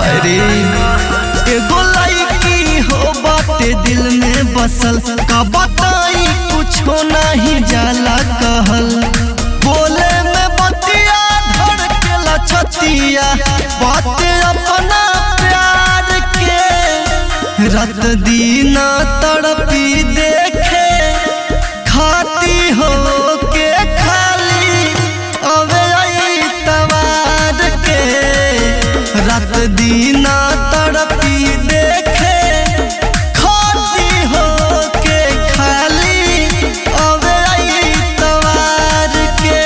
अरे एगो लड़की हो बाटे दिल में बसल का बताई कुछो नहीं जाला कहल बोले में बतिया धड़केला छतिया बाते अपना प्यार के रात दिन तड़पी देखे खाती हो के खाली अबे आई तवार के रात दिन तड़पी देखे खाती हो के खाली अबे आई तवार के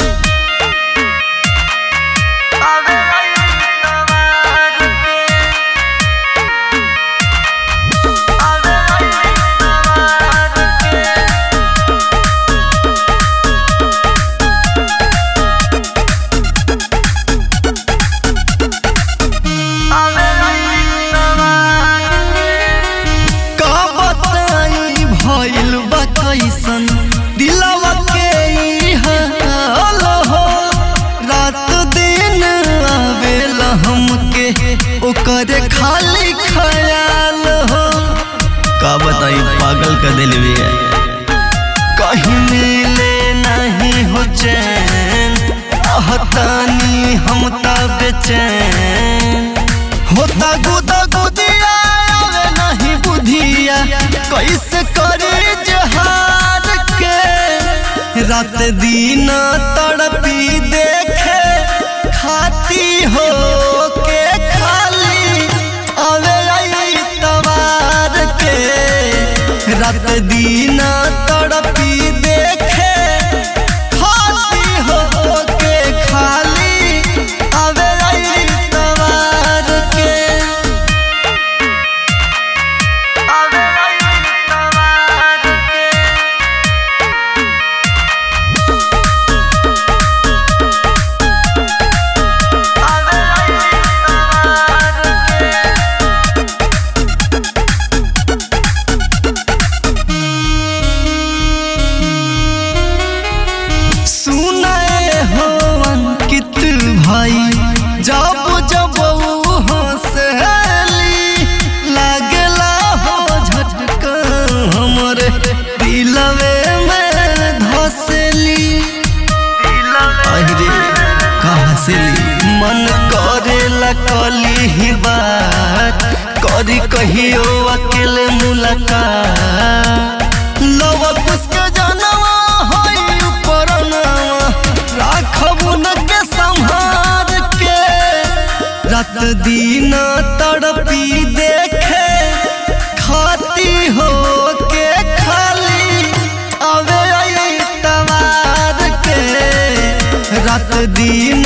अबे आई तवार के अबे आई तवार के का बताई भइल बा कैसन दिलवा के ई हाल हो रात दिन आवेला हमके ओकर खाली ख्याल हो का बताई पागल का दिल भी है कहीं मिले नहीं हो चैन आहतानी हम ता बेचैन होता गुदा गुदिया आवे नहीं बुधिया कैसे करे जहार के रात दिन तड़पी देखे खाती हो के खाली आवे आई तवार के रात दिन तड़पी देखे खाती हो के खाली आवे आई तवार के आवे आई तवार के आवे आई तवार के सुनाए हो अंकित भाई जब जब ऊ हंसली लागला हो झटका हमरे दिलवे में धसली अरे कहाँ से मन करेला कली ही बात करी कहियो अकेले मुलाकात लवा पुष्के जानवा होई उपरनवा राखब न के संहार के रात दिन तड़पी देखे खाती हो के खाली अवे आई तवार के रात दिन